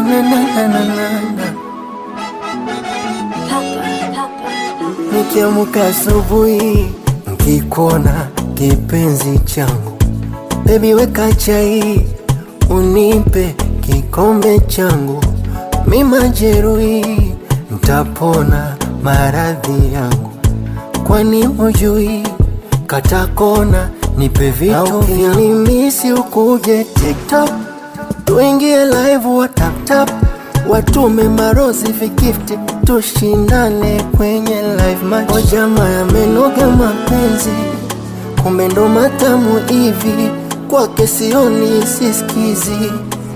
na na na na na na. Nikiamka asubuhi nkikuona kipenzi changu, bebi weka chai unipe kikombe changu, mi majeruhi ntapona maradhi yangu, kwani hujui katakona nipe vitu vinimisi ukuje TikTok tuingie live wa tap tap watume marozi vigifti tushindane kwenye live match. O jamaa yamenoga mapenzi, kumbe ndo matamu hivi kwake sioni sisikizi.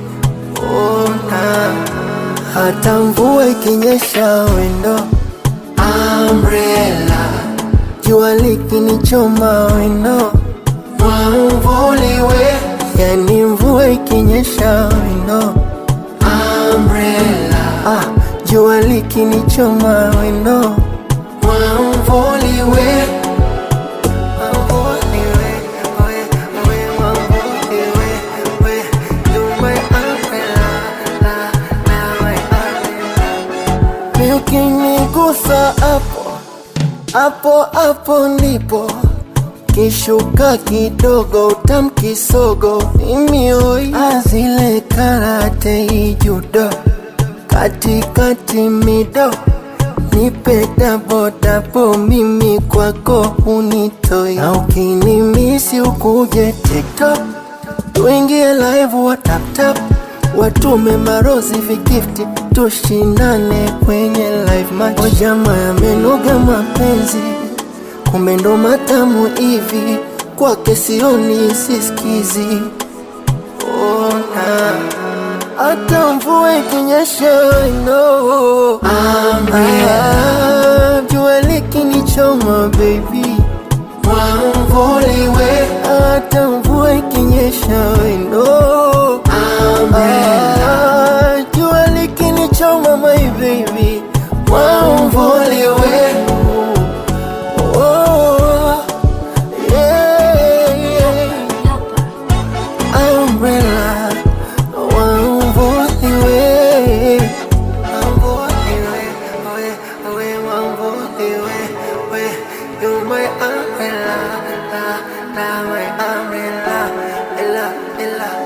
Ona hata mvua ikinyesha wendo umbrella, jua likinichoma wendo mwamvuliwe, yani mvua ikinyesha wendo umbrella, ah, jua likinichoma wendo mwamvuliwe Mwamvuliwe, we, we, mwamvuliwe, we, you my umbrella, la, la, my umbrella. Ni ukinigusa hapo hapo hapo ndipo kishuka kidogo utamkisogo mimi oi azile karate ijudo katikati mido nipe dabodabo mimi kwako unitoi na ukinimisi ukuje tiktok tuingie live wa taptap watume marozi vigifti tushindane kwenye live match. O jamaa yamenoga mapenzi kumbe ndo matamu hivi kwake sioni sisikizi ona hata mvua ikinyesha no ah, jua likinichoma baby mwamvuliwe hata mvua ikinyesha no ah, jua likinichoma my baby mwamvuliwe Oh, yeah, yeah. Umbrella, wamvuliwe. Wamvuliwe, we, we, wamvuliwe, we. You my umbrella, la, la, my umbrella, ella, ella.